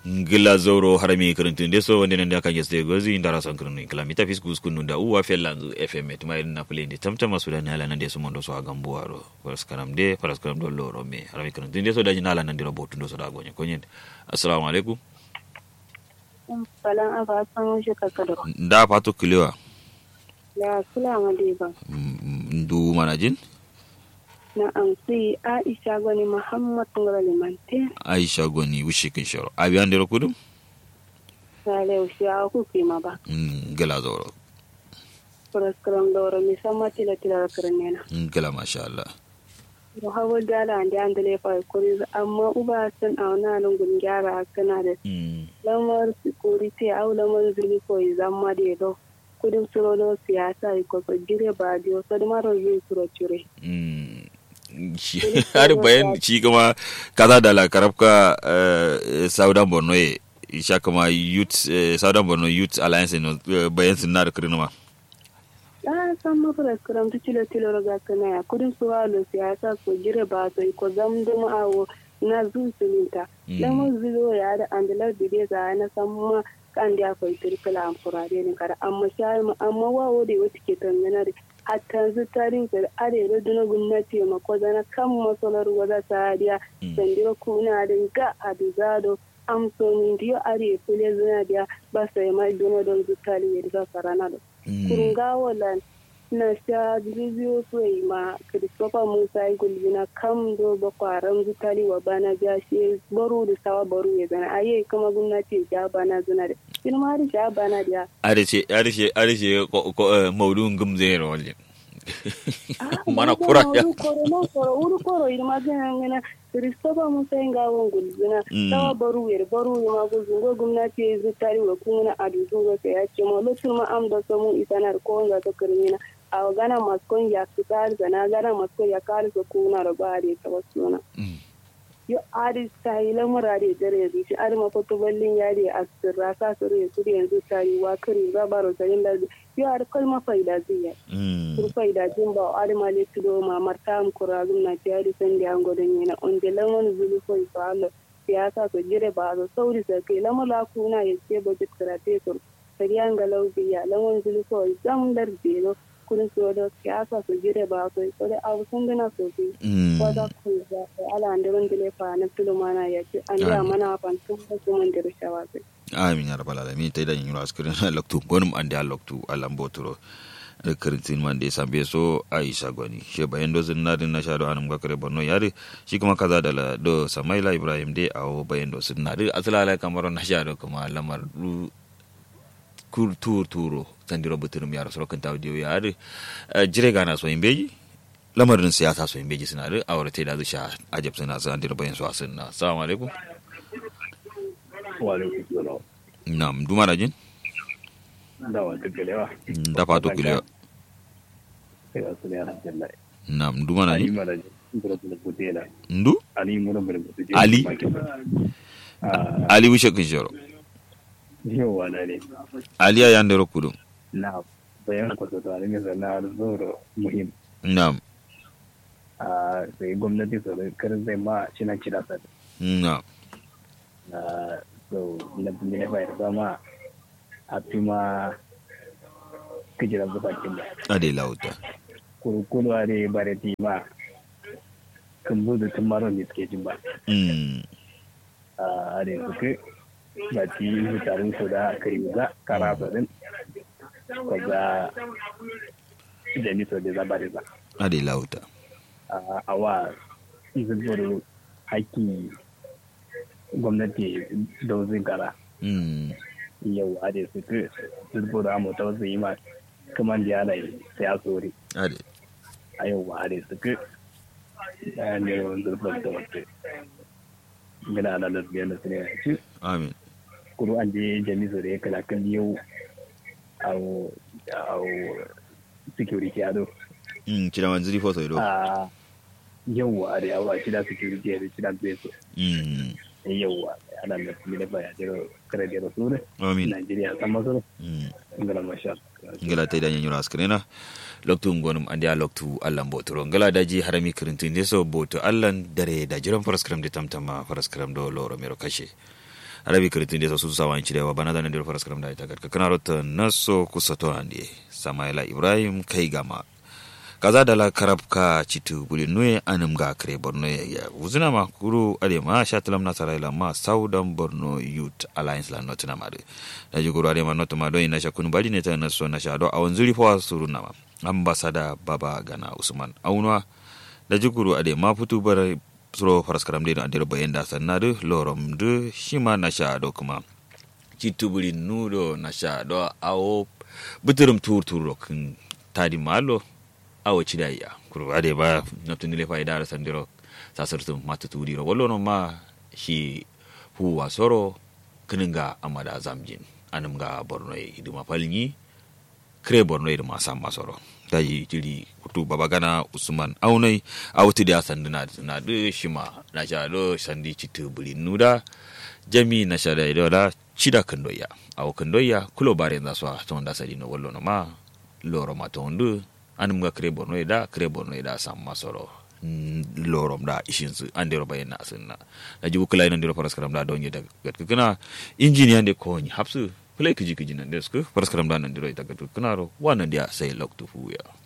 ngila zoro harami kirintun deso wande nan da kan yeste gozi ndara son kirinu kila mita fis gus kunu da uwa felanzu fm tuma irin na play ndi tamta masu da nala nan deso mondo so agambu waro paras karam de paras karam do loro me harami kirintun deso da nala nan diro botu ndo so da gonye konyen assalamu alaikum falan aba san shi kakado nda pato kilewa la sula ma de ba ndu manajin na amsi aisha gwani muhammad ngara limante aisha goni wushi kin shoro abi an diro kudu sale ushi a ku kima ba ngila zoro puraskaram doro mi sama tila tila karnena ngila masha Allah do hawo dala ande andale fa kuri amma uba san auna nan gun gyara kana da lamar security au lamar zuri ko zamma de do kudin suro do siyasa ko ko jire ba dio so da maro yi suro cure har bayan shi kuma kaza da lakarabka saudan borno ye sha kama youth saudan borno youth alliance no bayan sun na da kirnuma a san mafara kiram tu cilo cilo raga kana ya kudin su walo siyasa ko jire ba so ko zamdum awo na zu sulinta lamar zuwa ya da andalar bide ga na san ma kan da fa tirkala an furade ne kada amma sha amma wawo da wata ke tangana da hatta zu tarin ka are duna gwamnati ma ko zana kan masalar wada sadiya sandiro kuna da ga adizado amso min dio are fule zuna dia ba sai mai duna don zu tali ya da sarana da kurunga wala na sha bidiyo soyi ma Christopher Musa yi gulbina kam do ba kwaran zu tali wa bana ja shi baro da sawa baro ya zana aye kama gwamnati ja bana zuna da ina ma da ja bana da arishe arishe arishe maudun gumze rawalje mana kura ya koro koro uru koro ina ma gana ngana Christopher Musa yi gawon gulbina sawa baro ya baro ya ma gulbin go gwamnati ya zu tali wa kuma adu zuwa sai ya ce ma lokacin ma am da samu isanar ko ga ta kirmina a gana maskon ya fitar da na gana maskon ya kare su kuna da ba da ta wasu na yo adi ta yi lamura da dare da shi adi ma foto ballin ya da asirra ka su re su yanzu ta yi wa kare za ba ro sayin da yo adi kalma faida zai ya kur faida jin ba adi ma le tudo ma marta am kurazum na ti adi san da ango dan yana on de lamon zulu ko isa Allah siyasa ko jire ba zo sauri sa kai lamala kuna ya ce budget karate ko sariyan galau biya lamon zulu ko zam dar belo kudin su da siyasa su jire ba su so da abu sun gina sosai ko da ku da ala andirin dile fa na tulumana ya ce an da mana fantun da su mun dir shawa sai amin ya rabbal alamin tay dan yura askirin loktu gonum ande loktu alam botoro kirintin man da sambe so aisha gwani she bayan do zin nadin na shado anum ga kare borno yare shi kuma kaza da do samaila ibrahim dai awo bayan do sun nadi asalala kamar na shado kuma lamar tur turo sandiro buturum yaro soro kan taw diyo yaade jire gana so imbeji lamarin siyasa so imbeji suna da awara te da zu sha ajab suna san diro bayan so asinna assalamu alaikum wa alaikum salam nam duma da jin da wa tukelewa da fato kulewa sai su ne alhamdulillah nam duma na ali jin mara bura bura kutela ndu ali mura bura kutela Ali? ali wishe kin shoro yawa na ne ali ya yandero kudu na bayan kwato tare ne sana zoro muhim nam a sai gwamnati su kar zai ma cina cira sa nam na so na ne bayar zama a fi ma kijiran zubakin da ade lauta kurkulu a da bare ti ma kan buzu tun maron ne suke jin ba mm a da suke ba ti yi tarin su da kai za kara su din ko za da ni so da za ba da za ade lauta a wa zubar haƙƙi gwamnati da wasu gara mm yau a da suke zubar amurta wasu yi ma kamar da yana sai a tsori ade a yau ba a da suke da ne wani zurfar da wasu gina da lasbiyar da su ne a ci amin kuru an je jami'u da ya kala kan yau a security ado mm kira manzili foto ido a yauwa da yawa shida security da shida beso mm yauwa ana da kuma da baya jiro kare da rasu ne amin Najeriya san masu mm ngala masha ngala tay dañi ñura askrena loktu ngonum andi a loktu allah mbotoro ngala daji harami kirintinde so boto allah dare da jiran paraskram de tamtama paraskram do loro mero kashe arabi kritin de su sawan cirewa bana da nan da faras karam da ita garka kana rota naso kusato ande samaila ibrahim kai gama kaza da la karabka citu buli nuye anum ga kare borno ya wuzina ma kuru ade ma shatalam na saraila ma southern borno youth alliance la notina ma da ji kuru ade ma notu ma doyin na shakun bali ne ta na so na shado a wanzuri fa suru na ma ambasada baba gana usman aunwa da ji kuru ade ma futu bar suro faraskaram de ande bayan da sanna de lorom de shima na shado kuma citu buli nudo na shado awo buturum tur tur kin tadi malo awo cidayya kuro ade ba naftunile fa idara sandiro sasartum mata tudiro wallo no ma shi huwa soro kininga amada zamjin anum ga borno e iduma palni kre borno e ma samma soro tayi jiri kutu babagana usman aunai awti da sanduna na de shima na sha do sandi citu buli nuda jami na sha da idola cida kandoya awo kandoya kulo bare za so tonda sadi no wallo no ma loro ma tondu anum ga kre borno da kre borno da sam masoro lorom da ishin su an dero bayan na sunna da jibu kula nan dero faras karam da donye da gat kana injiniya de ko ni hapsu play kiji kiji nan da su faras karam da nan dero ita gat kana ro wannan dia sai loktu fu ya